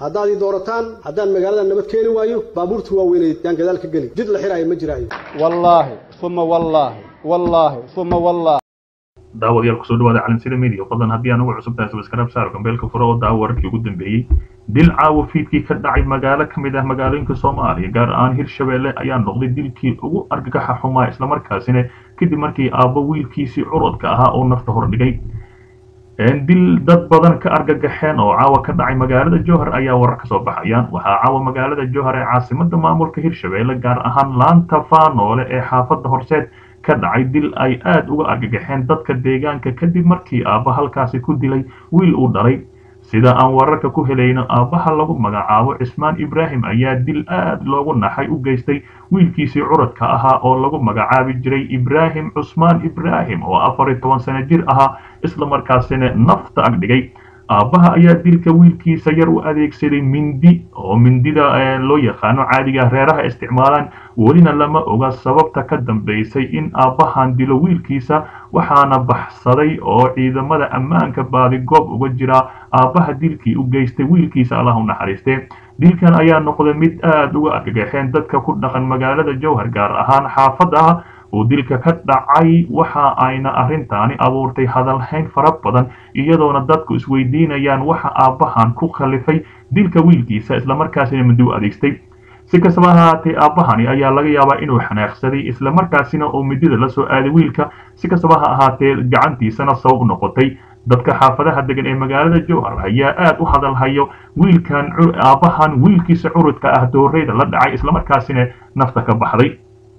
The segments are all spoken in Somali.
haddaad ii doorataan haddaan magaalada nabad keeni waayo baabuurta waaweyneed yaan gadaal ka geli jid la xiraayo ma jiraayo wallaahi uma wallaahi wallaahi uma wallaahi daawadayaal kusoo dhawaada calansida media fadlan haddii aan ugu cusub tahay subscribe saar gambeelka fure oo daawo wararkii ugu dambeeyey dil caawa fiidkii ka dhacay magaalo ka mid ah magaalooyinka soomaaliya gaar ahaan hirshabeelle ayaa noqday dilkii ugu argagaxa xumaa islamarkaasina kadib markii aabbo wiilkiisii curadka ahaa oo nafta hordhigay dil dad badan ka argagaxeen oo caawa ka dhacay magaalada jowhar ayaa warar ka soo baxayaan waxaa caawa magaalada jowhar ee caasimada maamulka hirshabeelle gaar ahaan laanta faanoole ee xaafadda horseed ka dhacay dil ay aada uga argagaxeen dadka deegaanka kadib markii aabba halkaasi ku dilay wiil uu dhalay sida aan wararka ku helayno aabbaha lagu magacaabo cismaan ibraahim ayaa dil aad loogu naxay u geystay wiilkiisii curadka ahaa oo lagu magacaabi jiray ibraahim cusmaan ibraahim oo afar iyo toban sano jir ahaa islamarkaasina nafta agdhigay aabbaha ayaa dilka wiilkiisa yar u adeegsaday mindi oo mindida loo yaqaano caadiga reeraha isticmaalaan welina lama oga sababta ka dambaysay in aabbahan dilo wiilkiisa waxaana baxsaday oo ciidamada ammaanka baadigoob uga jira aabbaha dilkii u geystay wiilkiisa allah u naxariistee dilkan ayaa noqday mid aada uga argagaxeen dadka ku dhaqan magaalada jowhar gaar ahaan xaafadda uu dilka ka dhacay waxa ayna arrintaani abuurtay hadalhayn fara badan iyadoona dadku isweydiinayaan waxa aabbahan ku khalifay dilka wiilkiisa islamarkaasina mindi u adeegstay si kastaba ahaatee aabbahani ayaa laga yaabaa inuu xanaaqsaday islamarkaasina uu midida la soo aaday wiilka si kastaba ha ahaatee gacantiisana sabab noqotay dadka xaafadaha degan ee magaalada jowhar ayaa aad u hadalhayo wiilkan aabbahan wiilkiisa curudka ah dooreyda la dhacay islamarkaasina nafta ka baxday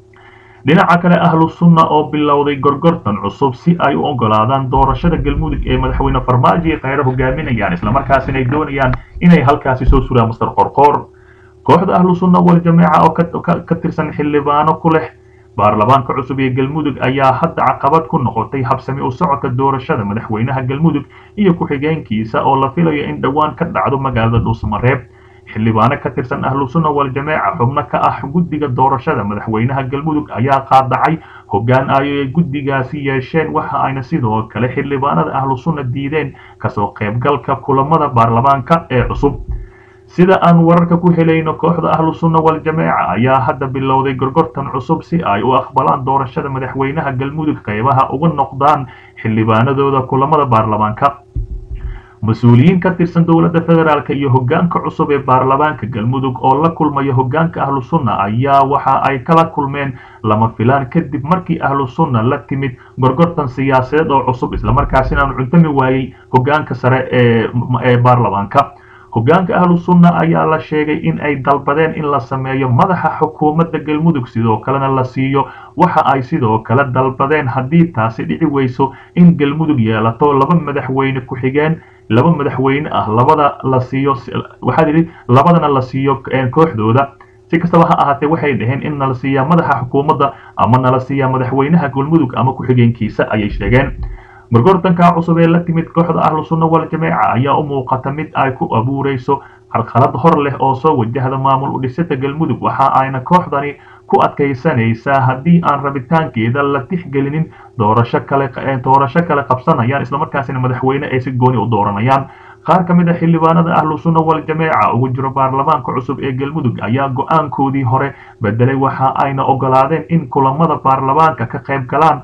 dhinaca kale ahlu sunna oo bilowday gorgortan cusub si ay u ogolaadaan doorashada galmudug ee madaxweyne farmaajo iyo kheyre hogaaminayaan islamarkaasina ay doonayaan inay halkaasi soo suraan master qorqoor kooxda ahlu sunna waljamaaca oo ka tirsan xildhibaano ku leh baarlamaanka cusub ee galmudug ayaa hadda caqabad ku noqotay habsami u socodka doorashada madaxweynaha galmudug iyo ku-xigeenkiisa oo la filayo in dhowaan ka dhacdo magaalada dhuusamareeb xildhibaano ka tirsan ahlu sunna waljamaaca xubno ka ah guddiga doorashada madaxweynaha galmudug ayaa qaadacay hoggaan ay guddigaasi yeesheen waxa ayna sidoo kale xildhibaanada ahlu sunna diideen kasoo qaybgalka kulamada baarlamaanka ee cusub sida aan wararka ku helayno kooxda ahlu sunna waljamaaca ayaa hadda bilowday gorgortan cusub si ay u aqbalaan doorashada madaxweynaha galmudug qaybaha uga noqdaan xildhibaanadooda kulamada baarlamaanka mas-uuliyiin ka tirsan dowladda federaalk iyo hoggaanka cusub ee baarlamaanka galmudug oo la kulmaya hoggaanka ahlu sunna ayaa waxa ay kala kulmeen lama filaan kadib markii ahlu sunna la timid gorgortan siyaasadeed oo cusub islamarkaasina aan cuntami waayey hoggaanka sare ee baarlamaanka hoggaanka ahlu sunna ayaa la sheegay in ay dalbadeen in la sameeyo madaxa xukuumadda galmudug sidoo kalena la siiyo waxa ay sidoo kale dalbadeen haddii taasi dhici weyso in galmudug yeelato laba madaxweyne ku-xigeen laba madaxweyne ah labada la siiyo waxaa yidhi labadana la siiyo kooxdooda si kastaba ha ahaatee waxay dhaheen in nala siiyaa madaxa xukuumadda ama nala siiyaa madaxweynaha galmudug ama ku-xigeenkiisa ayay sheegeen gorgortanka cusub ee la timid kooxda ahlu sunna waljamaaca ayaa u muuqata mid ay ku abuureyso carqalad hor leh oo soo wajahda maamul udhisada galmudug waxa ayna kooxdani ku adkaysanaysaa haddii aan rabitaankeeda la tixgelinin doorasho kale doorasho kale qabsanayaan islamarkaasina madaxweyne ay si gooni u dooranayaan qaar ka mid a xildhibaanada ahlu sunna waljamaaca ugu jiro baarlamaanka cusub ee galmudug ayaa go-aankoodii hore bedelay waxa ayna ogolaadeen in kulamada baarlamaanka ka qayb galaan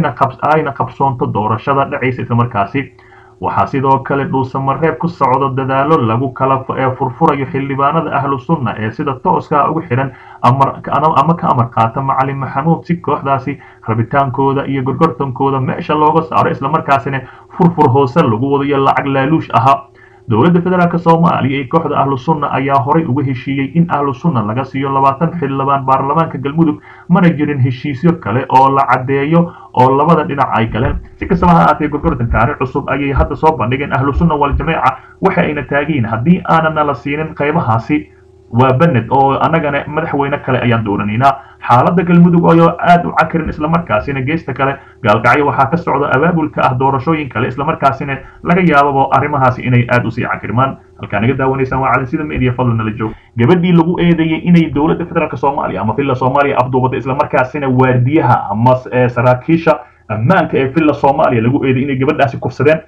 ayna qabsoonto doorashada dhacaysa islamarkaasi waxaa sidoo kale dhuusamareeb ku socdo dadaalo lagu kala furfurayo xildhibaanada ahlu sunna ee sida tooska ugu xidhan ama ka amar qaata macalin maxamuud si kooxdaasi rabitaankooda iyo gorgortankooda meesha looga saaro islamarkaasina furfur hoose lagu wadayo lacag laaluush ahaa dowladda federaalk soomaaliya iyo kooxda ahlu sunna ayaa horay uga heshiiyey in ahlu sunna laga siiyo labaatan xildhibaan baarlamaanka galmudug mana jirin heshiisyo kale oo la caddeeyo oo labada dhinac ay galeen si kastaba ha ahaatee gorgortankaani cusub ayay hadda soo bandhigeen ahlu sunna waljamaaca waxa ayna taagiin haddii aanana la siinin qaybahaasi waa bened oo annagana madaxweyne kale ayaan dooranaynaa xaaladda galmudug oo aad u cakirin islamarkaasina geesta kale gaalkacyo waxaa ka socda abaabulka ah doorashooyin kale islamarkaasina laga yaababo arrimahaasi inay aad usii cakirmaan halkaa naga daawanaysaan waa calansida media fadlan nala joog gabadhii lagu eedeeyey inay dowladda federaalk soomaaliya ama villa soomaaliya afduubada islamarkaasina waardiyaha ama saraakiisha ammaanka ee villa soomaaliya lagu eeday inay gabadhaasi kufsadeen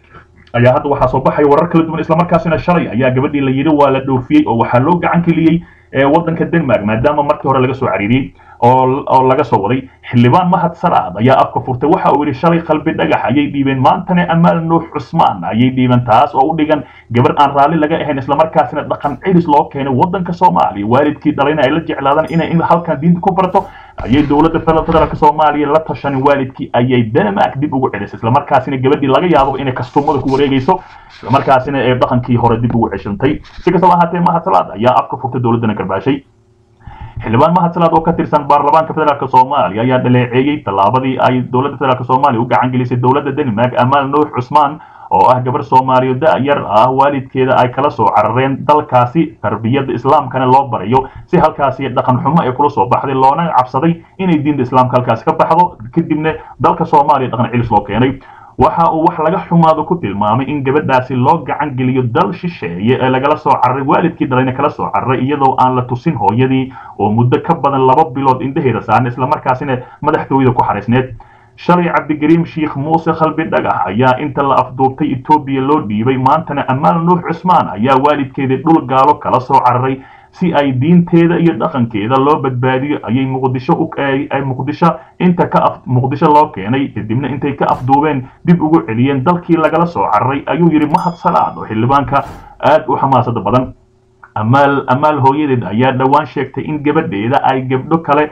ayaa hadda waxaa soo baxaya warar kala duwan islamarkaasina shalay ayaa gabadhii la yidhi waa la dhoofiyey oo waxaa loo gacan keliyey waddanka denmark maadaama markii hore laga soo cariiriyey oo laga soo waday xildhibaan mahad salaad ayaa afka furtay waxa uu yidhi shalay qalbi dhagax ayay dhiibeen maantana amaal nuux cusmaan ayay dhiibeen taas oo u dhigan gabar aan raalli laga ahayn islamarkaasina dhaqan cilis loo keenay waddanka soomaaliya waalidkii dhalayna ay la jeclaadaan inay halkan diinta ku barato ayay dowladda federaalka soomaaliya la tashanin waalidkii ayay denmark dib ugu celisay islamarkaasina gabadhii laga yaabo inay kastumada ku wareegayso islamarkaasina ee dhaqankii hore dib ugu ceshantay si kastaba ahaatee mahad salaad ayaa afka furtay dowladdana garbaashay xildhibaan mahad salaad oo ka tirsan baarlamaanka federaalk soomaaliya ayaa dhaleeceeyey tallaabadii ay dowladda federaalk soomaaliya u gacan gelisay dowladda denmark amaal nuux cusmaan oo ah gabar soomaaliya da-yar ah waalidkeeda ay kala soo carareen dalkaasi tarbiyadda islaamkana loo barayo si halkaasi dhaqan xumo ay kula soo baxday loona cabsaday inay diinta islaamka halkaasi ka baxdo kadibna dalka soomaaliya dhaqan cilis loo keenay waxa uu wax laga xumaado ku tilmaamay in gabadhaasi loo gacan geliyo dal shisheeye ee lagala soo cararay waalidkii dhalayna kala soo cararay iyadoo aan la tusin hooyadii oo muddo ka badan laba bilood indhaheeda saaran islamarkaasina madaxtooyada ku xariisneed shalay cabdigariim sheikh muuse khalbi dhagax ayaa inta la afduubtay etoobiya loo dhiibay maantana amaal nuux cusmaan ayaa waalidkeedii dhul gaalo kala soo cararay si ay diinteeda iyo dhaqankeeda loo badbaadiyo ayay muqdisho ay muqdisho inta ka af muqdisho loo keenay kadibna intay ka afduubeen dib ugu celiyeen dalkii lagala soo cararay ayuu yidhi mahad salaad oo xildhibaanka aad u xamaasada badan amaal amaal hooyadeed ayaa dhowaan sheegtay in gabadheeda ay gabdho kale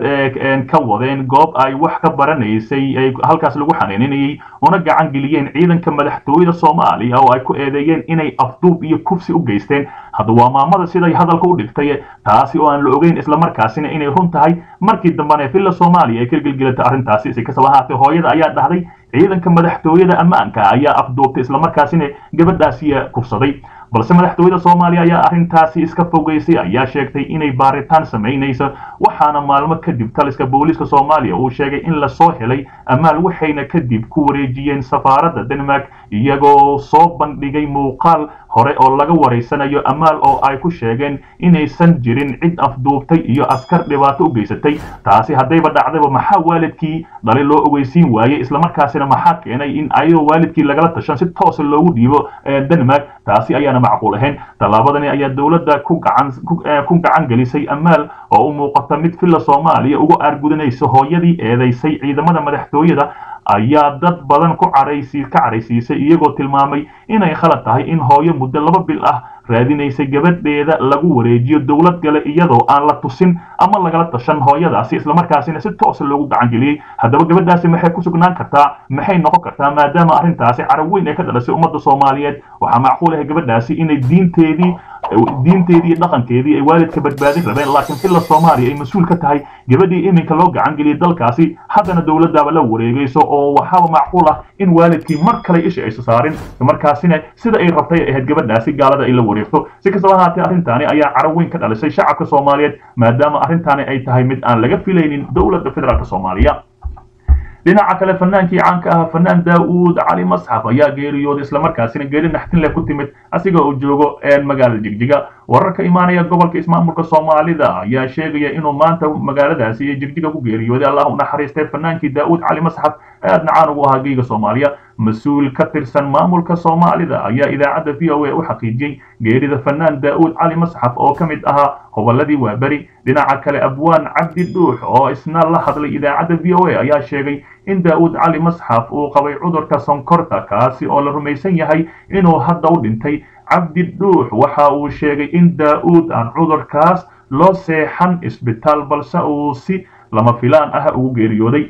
ka wadeen goob ay wax ka baranaysay halkaas lagu xanaaninayay una gacan geliyeen ciidanka madaxtooyada soomaaliya oo ay ku eedeeyeen inay afduub iyo kufsi u geysteen hadda waa maamada siday hadalka u dhigtay taasi oo aan la ogeyn islamarkaasina inay run tahay markii dambena villa soomaaliya ay ka gelgelatay arrintaasi si kastaba ahaatee hooyada ayaa dhahday ciidanka madaxtooyada ammaanka ayaa afduubtay islamarkaasina gabadhaasiya kufsaday balse madaxtooyada soomaaliya ayaa arrintaasi iska fogeysay ayaa sheegtay inay baaritaan samaynayso waxaana maalmo kadib taliska booliiska soomaaliya uu sheegay in lasoo helay amaal waxayna kadib ku wareejiyeen safaaradda denmark iyagoo soo bandhigay muuqaal hore oo laga wareysanayo amaal oo ay ku sheegeen inaysan jirin cid afduubtay iyo askar dhibaato u geysatay taasi haddayba dhacdayba maxaa waalidkii dhalay loo ogeysiin waayey islamarkaasina maxaa keenay in ayadoo waalidkii lagala tashan si toosa loogu dhiibo denmark taasi ayaana macquul ahayn tallaabadani ayaa dowladda ku gacan ku gacan gelisay amaal oo u muuqata mid villa soomaaliya uga aargudanaysa hooyadii eedaysay ciidamada madaxtooyada ayaa dad badan ku caraysi ka caraysiisay iyagoo tilmaamay inay khalad tahay in hooyo muddo laba bil ah raadinaysay gabadheeda lagu wareejiyo dowlad gale iyadoo aan la tusin ama lagala tashan hooyadaasi islamarkaasina si toosa loogu gacan geliyey haddaba gabadhaasi maxay ku sugnaan kartaa maxay noqon kartaa maadaama arrintaasi carab weyn ay ka dhalasay ummadda soomaaliyeed waxaa macquul ah gabadhaasi inay diinteedii diinteedii iyo dhaqankeedii ay waalidka badbaadin rabeen laakiin villa soomaaliya ay mas-uul ka tahay gabadhii iminka loo gacan geliyay dalkaasi haddana dowladdaaba la wareegayso oo waxaaba macquul ah in waalidkii mar kale isha aysa saarin markaasina sida ay rabtay ahayd gabadhaasi gaalada ay la wareegto si kastaba ahaatee arrintaani ayaa carab weyn ka dhalisay shacabka soomaaliyeed maadaama arrintaani ay tahay mid aan laga filaynin dowladda federaalk soomaaliya dhinaca kale fanaankii caanka ah fanaan daa'uud cali masxaf ayaa geeriyooday islamarkaasina geeri naxtin leh ku timid asiga uu joogo magaalada jigjiga wararka imaanaya gobolka ismaamulka soomaalida ayaa sheegaya inuu maanta magaaladaasi iyo jigjiga ku geeriyooday allah u naxariistay fanaankii daa'uud cali masxaf aadna caan ugu ahaa geyga soomaaliya mas-uul ka tirsan maamulka soomaalida ayaa idaacadda v o a u xaqiijiyey geerida fanaan daa'uud cali masxaf oo ka mid ahaa hobolladii waaberi dhinaca kale abwaan cabdi dhuux oo isna la hadlay idaacadda v o a ayaa sheegay in daa'uud cali masxaf uu qabay cudurka sonkorta kaasi oo la rumaysan yahay inuu hadda u dhintay cabdi dhuux waxa uu sheegay in daa'uud aan cudurkaas loo seexan isbitaal balse uu si lama filaan ah ugu geeriyooday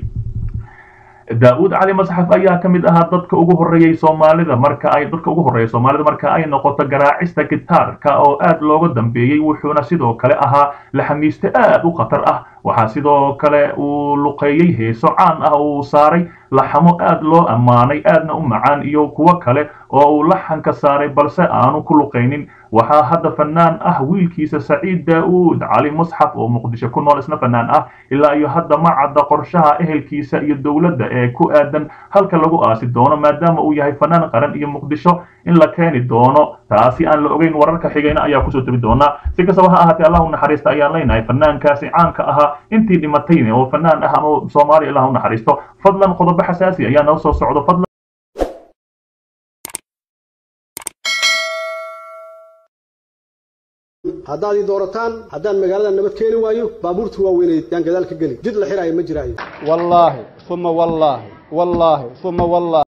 daa'uud cali masxaf ayaa ka mid ahaa dadka ugu horreeyey soomaalida marka ay dadka ugu horreeya soomaalida marka ay noqoto garaacista gitaarka oo aad looga dambeeyey wuxuuna sidoo kale ahaa laxamiiste aad u khatar ah waxaa sidoo kale uu luqeeyey heeso caan ah uu saaray laxamo aad loo ammaanay aadna u macaan iyo kuwo kale oo uu laxanka saaray balse aanu ku luqaynin waxaa hadda fanaan ah wiilkiisa saciid daa'uud cali musxaf oo muqdisho ku nool isna fanaan ah ilaa iyo hadda ma cadda qorshaha ehelkiisa iyo dowladda ee ku aadan halka lagu aasi doono maadaama uu yahay fanaan qaran iyo muqdisho in la keeni doono taasi aan la ogeyn wararka xigayna ayaa kusoo tebi doonaa si kastaba ha ahaatee allah u naxariista ayaan leenahay fanaankaasi caanka ahaa intii dhimatayna oo fanaan ah ama soomaaliya allah u naxariisto fadlan qodobo xasaasi ayaa noo soo socdo fadlan haddaad ii doorataan haddaan magaalada nabad keeni waayo baabuurta waaweyneed yaan gadaal ka geli jid la xiraayo ma jiraayo wallaahi uma wallaahi wallaahi uma wallaahi